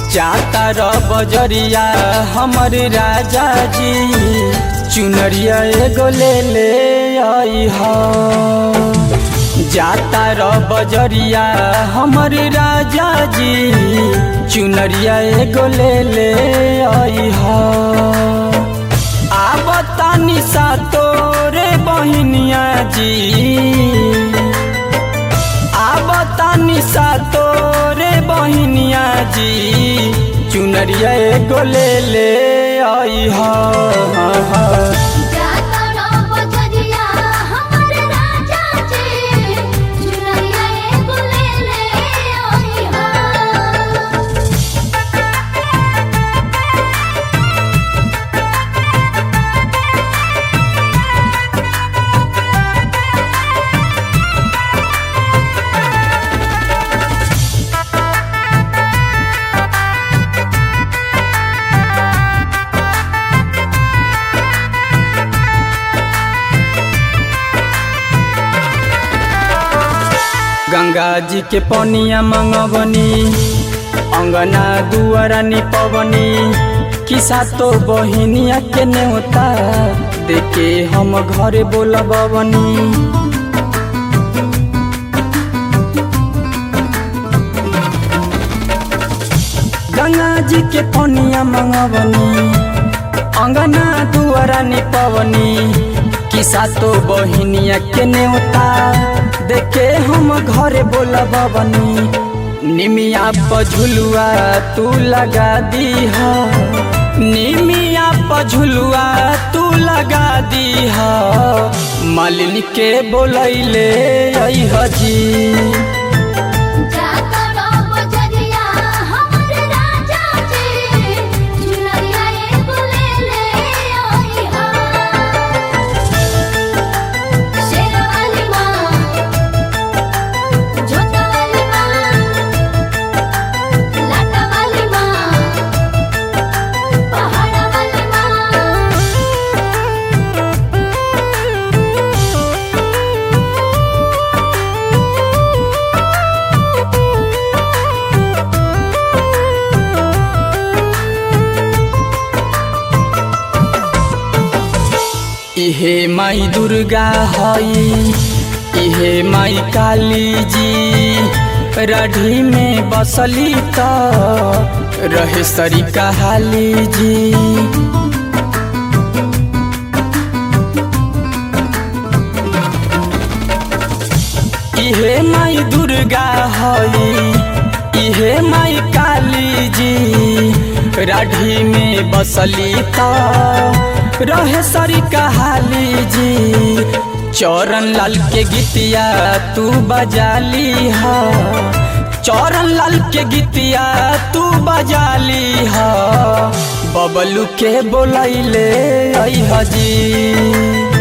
जाता र बजरिया हमर राजा जी चुनरिया एगो ले ले आई हा जाता र बजरिया हमर राजा जी चुनरिया एगो ले ले आई हा आबतानी सा तोरे बहिनिया जी आबतानी सा तोरे बहिनिया जी चुनरिया एगो ले ले आई हा जाता रो बजरिया हमर राजा जी चुनरिया एगो ले ले आई हा गंगा जी के पनिया मंगवनी अंगना दुआरा निपवनी किसा तो बहिनिया के नेवता देखे हम घरे बोलबवनी गंगा जी के पनिया मंगवनी अंगना दुआरा निपवनी किसा तो बहिनिया के नेवता देखे हम घरे बोलबवनी निमिया पझुलुआ तू लगा दी हा निमिया पझुलुआ तू लगा दी हा मालिनी के बोलैले आई हजी जाता रो बजरिया हमर राजा जी चुनरिया एगो ले ले आई हा शेरवाली माँ जोता वाली माँ लाटा वाली माँ पहाड़ा वाली माँ इहे माई दुर्गा हई इहे माई काली जी रढ़ी में बसली त रहे सरी कहाली जी इहे माई दुर्गा हई इहे माई काली जी राढ़ी में बसली त रहे सरी कहाली जी चौरन लाल के गीतिया तू बजाली हा चौरन लाल के गीतिया तू बजाली हा बबलू के बोलैले आई हजी